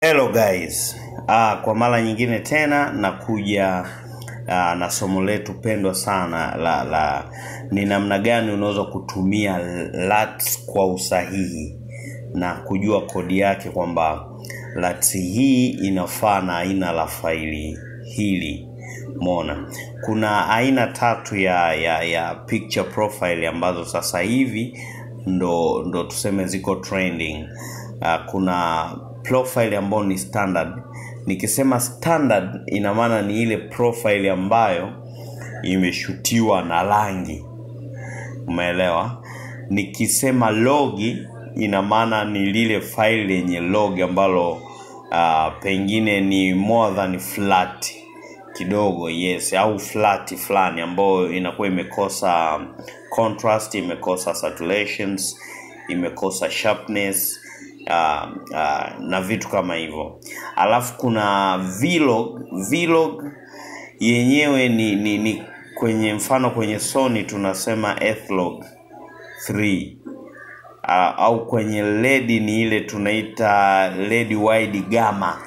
Hello guys. Ah, kwa mara nyingine tena nakuja ah, na somo letu pendwa sana la la ni namna gani unaweza kutumia LUTs kwa usahihi na kujua kodi yake kwamba LUTs hii inafaa na aina la faili hili. Umeona? Kuna aina tatu ya ya ya picture profile ambazo sasa hivi ndo ndo tuseme ziko trending. Uh, kuna profile ambayo ni standard. Nikisema standard ina maana ni ile profile ambayo imeshutiwa na rangi. Umeelewa? Nikisema logi ina maana ni lile file lenye log ambalo uh, pengine ni more than flat kidogo yes au flat fulani ambayo inakuwa imekosa contrast imekosa saturations imekosa sharpness uh, uh, na vitu kama hivyo alafu kuna vlog vlog yenyewe ni, ni, ni kwenye mfano kwenye sony tunasema ethlog 3 uh, au kwenye led ni ile tunaita led wide gamma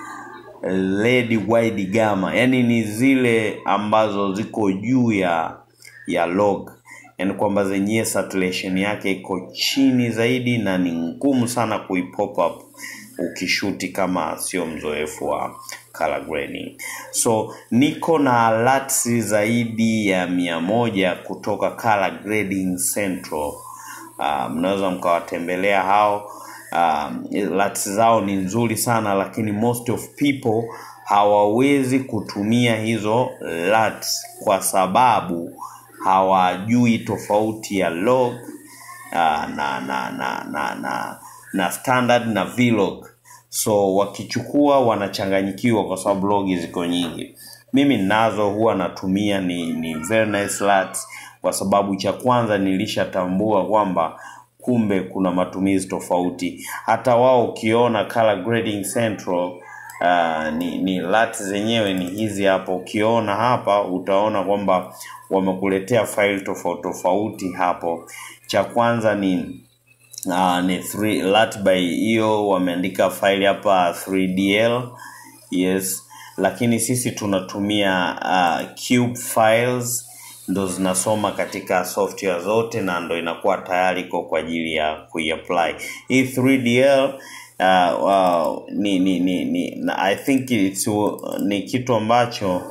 led wide gamma yani ni zile ambazo ziko juu ya ya log yani kwamba zenyewe saturation yake iko chini zaidi na ni ngumu sana kuipop up ukishuti kama sio mzoefu wa color grading so niko na LUTs zaidi ya mia moja kutoka color grading central uh, mnaweza mkawatembelea hao um, LUTs zao ni nzuri sana lakini most of people hawawezi kutumia hizo LUTs kwa sababu hawajui tofauti ya log uh, na, na, na, na, na, na standard na vlog so wakichukua wanachanganyikiwa kwa sababu logi ziko nyingi mimi nazo huwa natumia ni, ni very nice LUTs kwa sababu cha kwanza nilishatambua kwamba kumbe kuna matumizi tofauti hata wao ukiona color grading central uh, ni, ni LUTs zenyewe ni hizi hapa ukiona hapa utaona kwamba wamekuletea file tofauti tofauti hapo cha kwanza ni uh, ni three, LUT by hiyo wameandika file hapa 3dl yes lakini sisi tunatumia uh, cube files ndo zinasoma katika software zote na ndo inakuwa tayari iko kwa ajili ya kuiapply hii 3dl uh, uh, ni, ni, ni, ni na i think it's, uh, ni kitu ambacho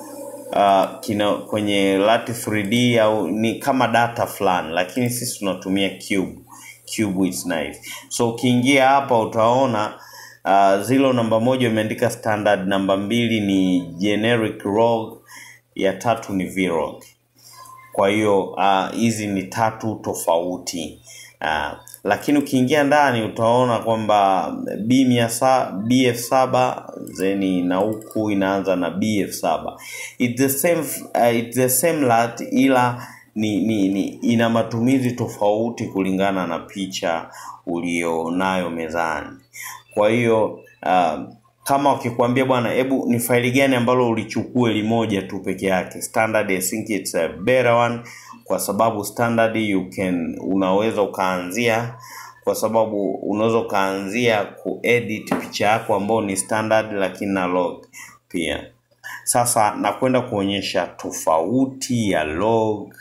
uh, kina kwenye LUT 3D au ni kama data fulani lakini sisi tunatumia cube cube is nice so ukiingia hapa utaona uh, zilo namba moja imeandika standard namba mbili ni generic log ya tatu ni vrog kwa hiyo hizi uh, ni tatu tofauti uh, lakini ukiingia ndani utaona kwamba b mia sa, bf saba zeni na huku inaanza na bf saba it's the same, uh, it's the same LUT ila ni, ni, ni ina matumizi tofauti kulingana na picha ulionayo mezani kwa hiyo uh, kama wakikwambia bwana hebu ni faili gani ambalo ulichukue limoja tu peke yake standard I think it's a better one kwa sababu standard you can unaweza ukaanzia kwa sababu unaweza ukaanzia kuedit picha yako ambayo ni standard lakini na log pia sasa nakwenda kuonyesha tofauti ya log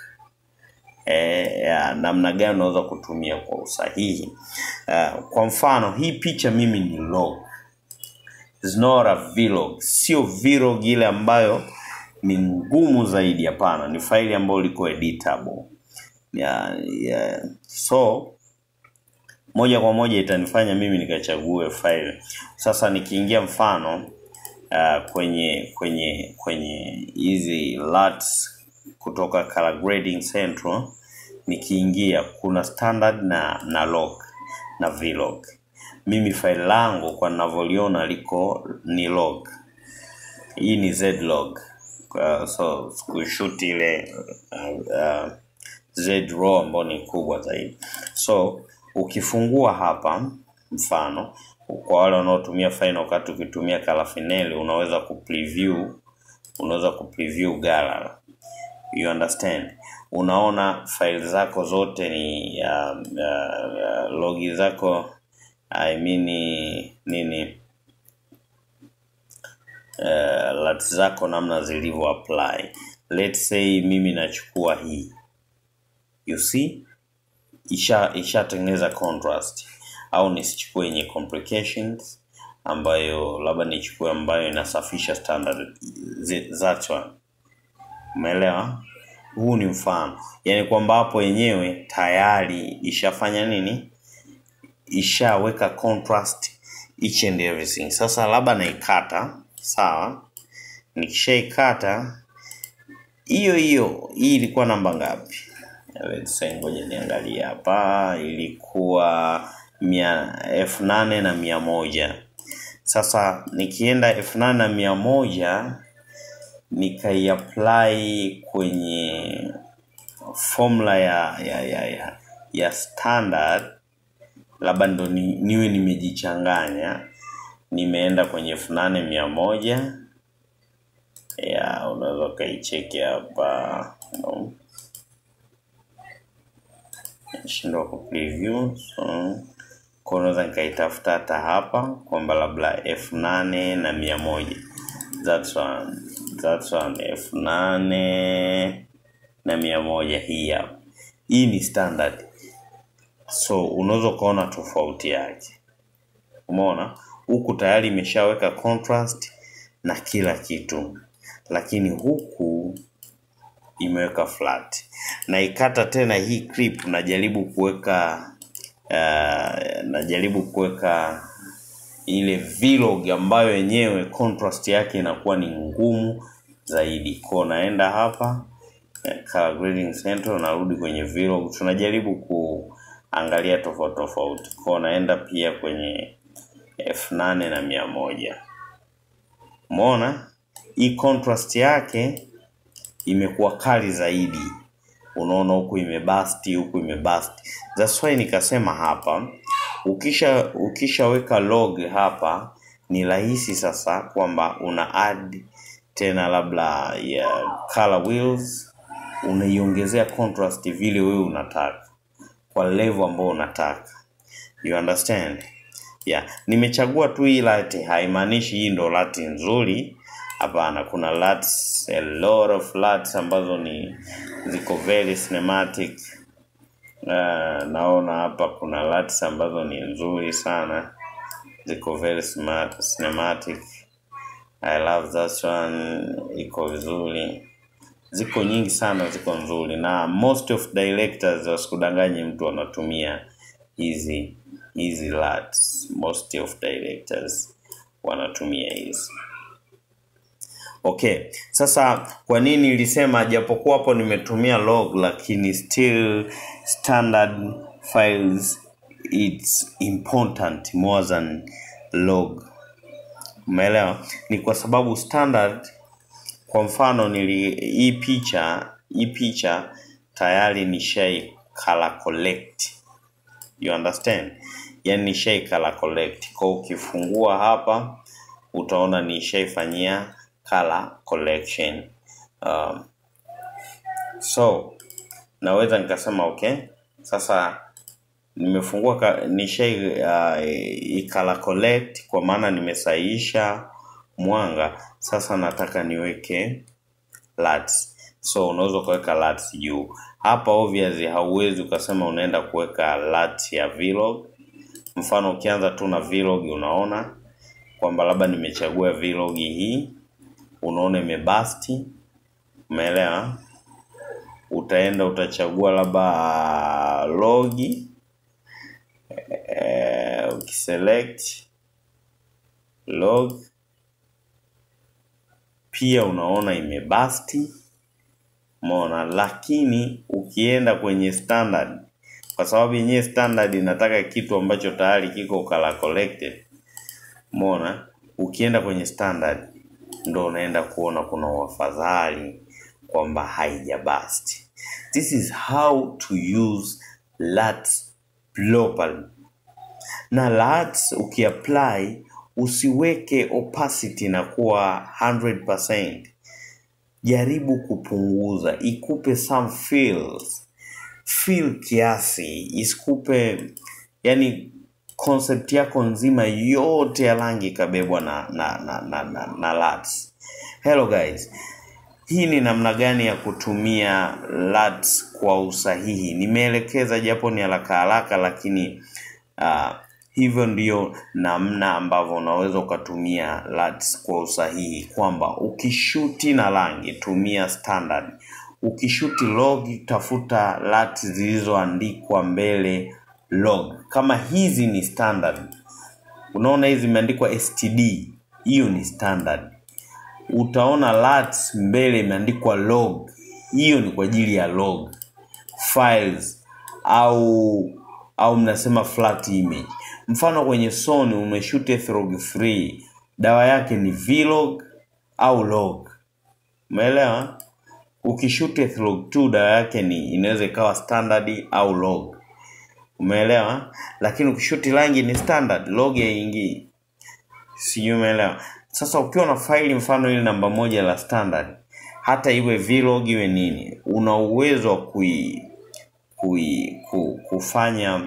eh, ya namna gani unaweza kutumia kwa usahihi uh, kwa mfano hii picha mimi ni log It's not a vlog sio vlog ile ambayo ni ngumu zaidi hapana ni faili ambayo liko editable yeah, yeah. so moja kwa moja itanifanya mimi nikachague file sasa nikiingia mfano uh, kwenye kwenye kwenye hizi LUTs kutoka color grading central nikiingia kuna standard na na log na vlog mimi faili langu kwa ninavyoliona liko ni log hii ni zlog uh, so kushuti ile uh, uh, z raw ambayo ni kubwa zaidi so ukifungua hapa mfano kwa wale wanaotumia Final Cut ukitumia Calafinelli unaweza kupreview unaweza kupreview gallery you understand unaona file zako zote ni uh, uh, uh, logi zako I mean nini uh, LUTs zako namna zilivyo apply. Let's say mimi nachukua hii, you see isha ishatengeneza contrast, au nisichukue yenye complications ambayo labda nichukue ambayo inasafisha standard zi- that one. Umeelewa? Huu ni mfano, yaani kwamba hapo yenyewe tayari ishafanya nini, ishaweka contrast each and everything. Sasa labda naikata, sawa. Nikishaikata hiyo hiyo, hii ilikuwa namba ngapi? Let's say, ngoja niangalie hapa, ilikuwa mia elfu nane na mia moja. Sasa nikienda elfu nane na mia moja nikaiapply kwenye formula ya ya ya ya, ya standard labda ndo ni, niwe nimejichanganya nimeenda kwenye elfu nane mia moja ya unaweza ukaicheki hapa no. shindwa ku preview so kwa unaweza nikaitafuta hata hapa kwamba labda elfu nane na mia moja that's one that's one elfu nane na mia moja hii hapa hii ni standard so unaweza ukaona tofauti yake umeona huku tayari imeshaweka contrast na kila kitu lakini huku imeweka flat na ikata tena hii clip najaribu kuweka uh, najaribu kuweka ile vlog ambayo yenyewe contrast yake inakuwa ni ngumu zaidi ko naenda hapa eh, color grading center narudi kwenye vlog tunajaribu kuangalia tofauti tofauti ko naenda pia kwenye elfu nane na mia moja umeona hii contrast yake imekuwa kali zaidi unaona huku imebasti huku imebasti that's why nikasema hapa ukisha ukishaweka log hapa ni rahisi sasa kwamba una add tena labda ya color wheels unaiongezea contrast vile wewe unataka kwa level ambao unataka you understand yeah nimechagua tu hii lati haimaanishi hii ndo lati nzuri hapana kuna lats a lot of lats ambazo ni ziko very cinematic uh, naona hapa kuna lats ambazo ni nzuri sana ziko very smart, cinematic i love that one iko vizuri ziko nyingi sana ziko nzuri na most of directors wasikudanganye mtu wanatumia hizi hizi LUTs. most of directors wanatumia hizi okay sasa kwa nini nilisema japokuwa hapo nimetumia log lakini still standard files it's important more than log umeelewa ni kwa sababu standard kwa mfano nili hii picha hii picha tayari nishai color collect you understand yani nishai color collect kwa ukifungua hapa utaona nishaifanyia color collection um, so naweza nikasema okay sasa nimefungua ka- nishai uh, i- color collect kwa maana nimesaisha mwanga sasa nataka niweke LUTs. so unaweza ukaweka LUTs juu hapa obviously hauwezi ukasema unaenda kuweka LUT ya vlog mfano ukianza tu na vlog unaona kwamba labda nimechagua vlog hii unaona imebasti umeelewa utaenda utachagua labda logi eh, ukiselect log pia unaona imebasti umeona lakini ukienda kwenye standard kwa sababu yenyewe standard inataka kitu ambacho tayari kiko color collected umeona ukienda kwenye standard ndo unaenda kuona kuna uafadhali kwamba haijabasti this is how to use LUTs properly na LUTs ukiapply usiweke opacity na kuwa 100% jaribu kupunguza ikupe some feels feel kiasi isikupe yani concept yako nzima yote ya rangi ikabebwa na na na na, na, na LUTs. Hello guys. Hii ni namna gani ya kutumia LUTs kwa usahihi. Nimeelekeza japo ni haraka haraka, lakini uh, hivyo ndio namna ambavyo unaweza ukatumia LUTs kwa usahihi, kwamba ukishuti na rangi tumia standard, ukishuti log tafuta LUTs zilizoandikwa mbele log. Kama hizi ni standard, unaona hizi zimeandikwa std, hiyo ni standard utaona LUTs mbele imeandikwa log, hiyo ni kwa ajili ya log files au au mnasema flat image. Mfano kwenye Sony umeshoot log 3 dawa yake ni vlog au log, umeelewa? Ukishoot log 2 dawa yake ni inaweza ikawa standard au log, umeelewa? Lakini ukishuti rangi ni standard, log haingii, sijui umeelewa? Sasa ukiwa na faili mfano ile namba moja la standard, hata iwe vlog iwe nini, una uwezo wa kui, kui, ku, kufanya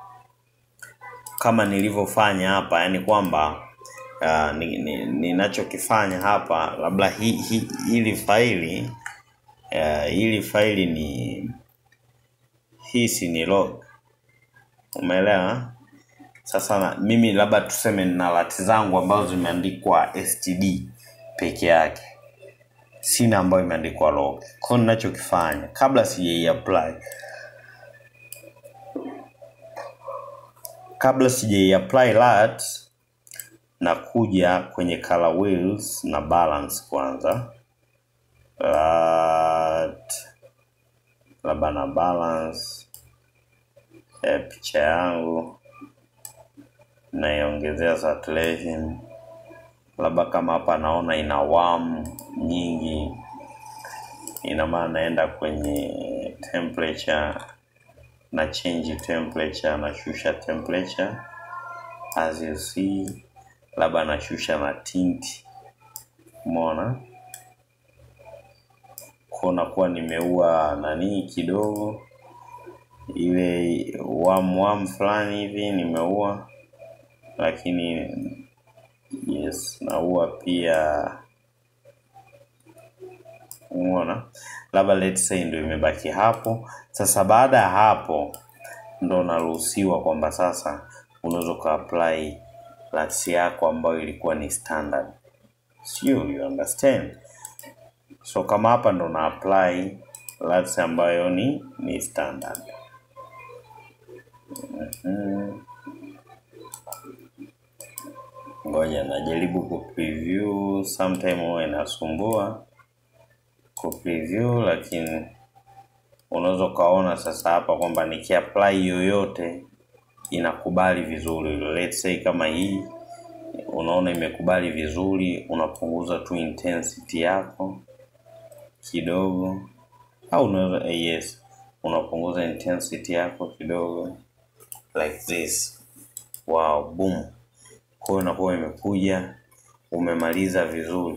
kama nilivyofanya hapa, yani kwamba uh, ninachokifanya ni, ni hapa labda hi, hi, hili faili uh, hili faili ni hisi ni log, umeelewa? Sasa na, mimi labda tuseme nina lati zangu ambazo zimeandikwa std peke yake, sina ambayo imeandikwa log. Kwa ninachokifanya kabla sijai apply, kabla sijai apply lat, na kuja kwenye color wheels na balance kwanza, lat labda na balance ya picha yangu naiongezea saturation, labda kama hapa naona ina warm nyingi, ina maana naenda kwenye temperature na change temperature, nashusha temperature as you see, labda nashusha na tint, umeona kuona kuwa nimeua nani kidogo ile warm warm fulani hivi nimeua lakini yes naua pia umeona labda let's say ndio imebaki hapo sasa baada ya hapo ndo unaruhusiwa kwamba sasa unaweza ukaapply LUTs yako ambayo ilikuwa ni standard sio you understand so kama hapa ndo na apply LUTs ambayo ni ni standard mm-hmm. Ngoja najaribu ku preview, sometime huwa inasumbua ku preview, lakini unaweza ukaona sasa hapa kwamba nikiapply yoyote inakubali vizuri. Let's say kama hii, unaona imekubali vizuri, unapunguza tu intensity yako kidogo, au unaweza yes, unapunguza intensity yako kidogo like this. Wow, boom kwa hiyo inakuwa imekuja umemaliza vizuri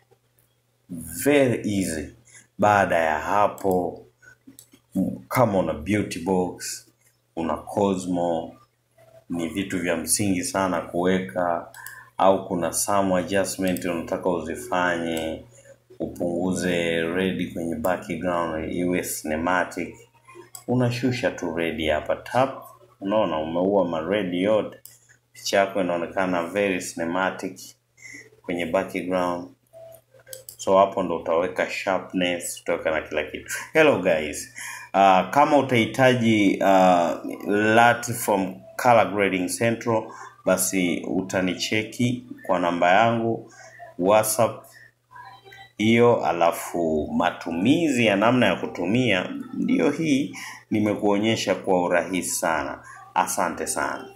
very easy baada ya hapo kama una beauty box una cosmo ni vitu vya msingi sana kuweka au kuna some adjustment unataka uzifanye upunguze red kwenye background iwe cinematic unashusha tu red hapa tap unaona umeua mared yote picha yako inaonekana very cinematic kwenye background so hapo ndo utaweka sharpness utaweka na kila kitu hello guys uh, kama utahitaji uh, lat from color grading central basi utanicheki kwa namba yangu whatsapp hiyo alafu matumizi ya namna ya kutumia ndiyo hii nimekuonyesha kwa urahisi sana asante sana